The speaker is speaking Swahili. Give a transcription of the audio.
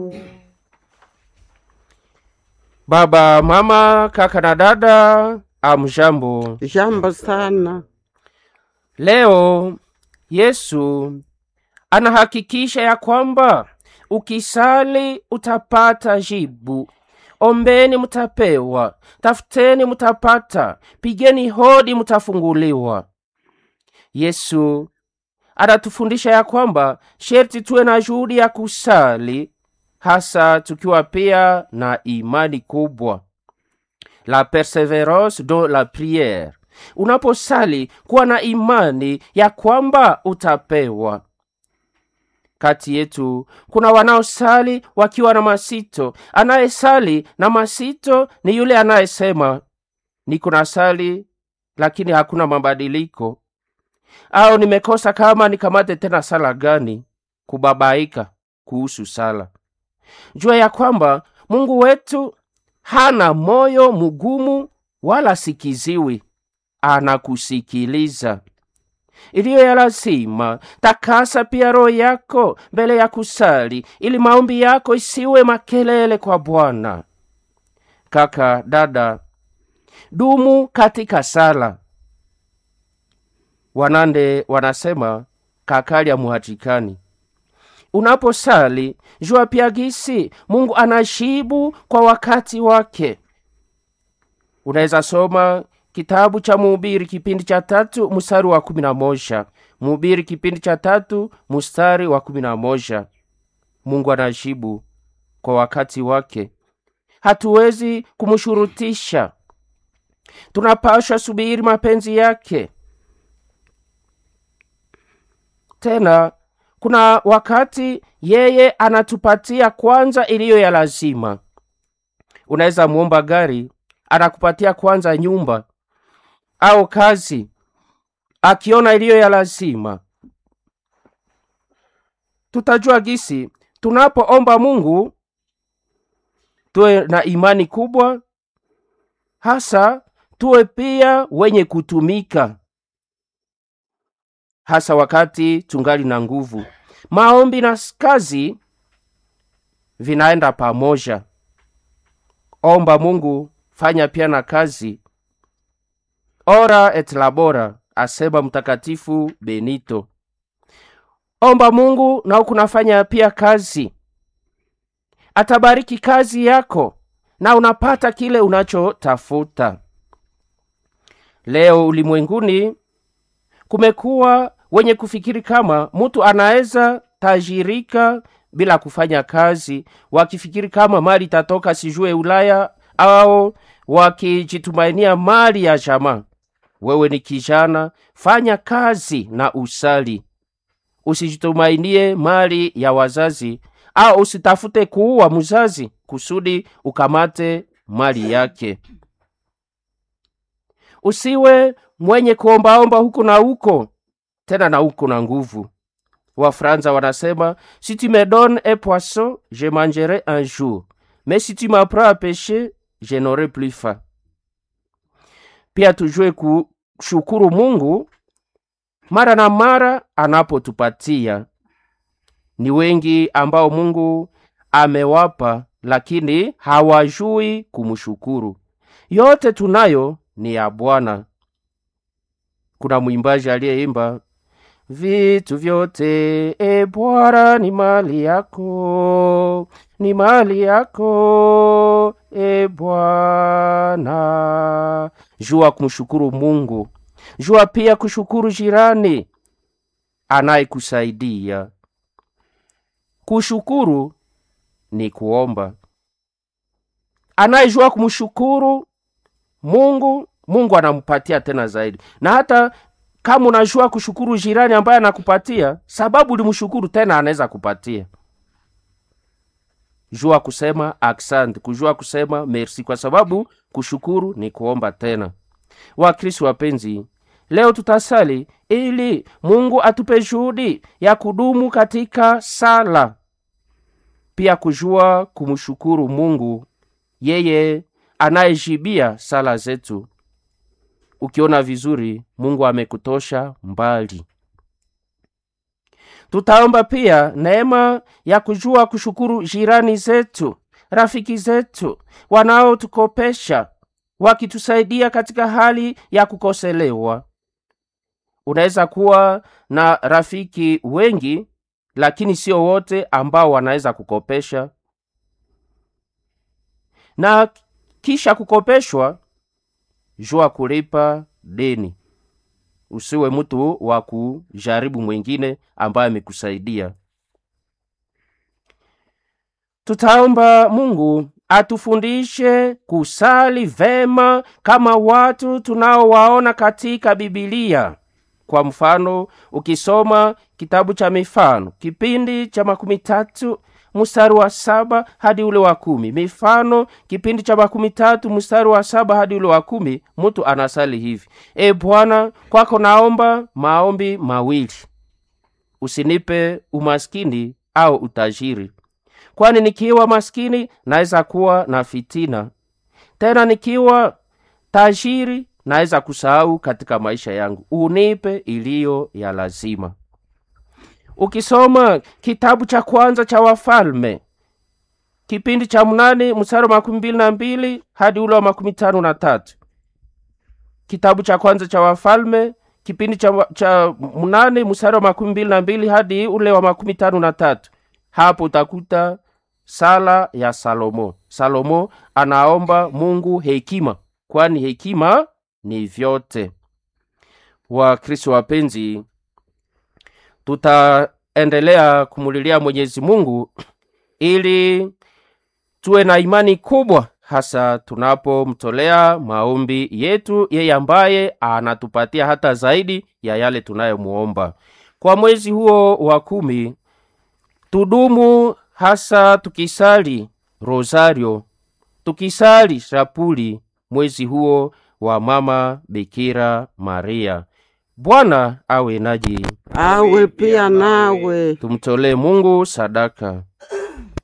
Baba, mama, kaka na dada, amjambo. Jambo sana. Leo Yesu anahakikisha ya kwamba ukisali utapata jibu. Ombeni mutapewa, tafuteni mutapata, pigeni hodi mutafunguliwa. Yesu anatufundisha ya kwamba sherti tuwe na juhudi ya kusali, hasa tukiwa pia na imani kubwa. La perseverance dans la prière. Unaposali kuwa na imani ya kwamba utapewa. Kati yetu kuna wanaosali wakiwa na masito. Anayesali na masito ni yule anayesema niko na sali lakini hakuna mabadiliko, au nimekosa kama nikamate tena sala gani? Kubabaika kuhusu sala. Jua ya kwamba Mungu wetu hana moyo mgumu wala sikiziwi, anakusikiliza. Iliyo ya lazima, takasa pia roho yako mbele ya kusali, ili maombi yako isiwe makelele kwa Bwana. Kaka, dada, dumu katika sala. Wanande wanasema kakalya muhatikani. Unaposali jua pia gisi Mungu anajibu kwa wakati wake. Unaweza soma kitabu cha Mhubiri kipindi cha tatu mstari wa kumi na moja. Mhubiri kipindi cha tatu mstari wa kumi na moja. Mungu anajibu kwa wakati wake, hatuwezi kumshurutisha. Tunapashwa subiri mapenzi yake. Tena kuna wakati yeye anatupatia kwanza iliyo ya lazima. Unaweza muomba gari, anakupatia kwanza nyumba au kazi, akiona iliyo ya lazima. Tutajua gisi tunapoomba Mungu tuwe na imani kubwa, hasa tuwe pia wenye kutumika hasa wakati tungali na nguvu. Maombi na kazi vinaenda pamoja. Omba Mungu, fanya pia na kazi. Ora et labora, asema Mtakatifu Benito. Omba Mungu na ukunafanya pia kazi, atabariki kazi yako na unapata kile unachotafuta. Leo ulimwenguni kumekuwa wenye kufikiri kama mtu anaweza tajirika bila kufanya kazi, wakifikiri kama mali itatoka sijue Ulaya, au wakijitumainia mali ya jamaa. Wewe ni kijana, fanya kazi na usali, usijitumainie mali ya wazazi, au usitafute kuua mzazi kusudi ukamate mali yake. Usiwe mwenye kuombaomba huku na huko tena na huko na nguvu. Wafranza wanasema si tu me donnes un poisson je mangerai un jour mais si tu m'apprends à pêcher je n'aurai plus faim. Pia tujue kushukuru Mungu mara na mara anapotupatia. Ni wengi ambao Mungu amewapa lakini hawajui kumshukuru. Yote tunayo ni ya Bwana. Kuna mwimbaji aliyeimba vitu vyote e Bwana ni mali yako, ni mali yako e Bwana. Jua kumshukuru Mungu, jua pia kushukuru jirani anayekusaidia. Kushukuru ni kuomba. Anayejua kumshukuru Mungu Mungu anampatia tena zaidi, na hata kama unajua kushukuru jirani ambaye anakupatia, sababu ulimshukuru tena anaweza kupatia. Jua kusema asante, kujua kusema merci, kwa sababu kushukuru ni kuomba tena. Wakristo wapenzi, leo tutasali ili Mungu atupe juhudi ya kudumu katika sala, pia kujua kumshukuru Mungu, yeye anayejibia sala zetu. Ukiona vizuri, Mungu amekutosha mbali. tutaomba pia neema ya kujua kushukuru jirani zetu rafiki zetu wanaotukopesha wakitusaidia katika hali ya kukoselewa unaweza kuwa na rafiki wengi lakini sio wote ambao wanaweza kukopesha na kisha kukopeshwa jua kulipa deni usiwe mtu wa kujaribu mwingine ambaye amekusaidia tutaomba mungu atufundishe kusali vema kama watu tunaowaona katika bibilia kwa mfano ukisoma kitabu cha mifano kipindi cha makumi tatu mstari wa saba hadi ule wa kumi mifano kipindi cha makumi tatu mstari wa saba hadi ule wa kumi mtu anasali hivi e bwana kwako naomba maombi mawili usinipe umaskini au utajiri kwani nikiwa maskini naweza kuwa na fitina tena nikiwa tajiri naweza kusahau katika maisha yangu unipe iliyo ya lazima ukisoma kitabu cha kwanza cha wafalme kipindi cha mnane mstari wa makumi mbili na mbili hadi ule wa makumi tano na tatu kitabu cha kwanza cha wafalme kipindi cha, cha mnane mstari wa makumi mbili na mbili hadi ule wa makumi tano na tatu hapo utakuta sala ya salomo salomo anaomba mungu hekima kwani hekima ni vyote wakristo wapenzi tutaendelea kumulilia mwenyezi mungu ili tuwe na imani kubwa hasa tunapomtolea maombi yetu yeye ambaye anatupatia hata zaidi ya yale tunayomuomba kwa mwezi huo wa kumi tudumu hasa tukisali rosario tukisali shapuli mwezi huo wa mama bikira maria bwana awe naji awe pia nawe tumtolee mungu sadaka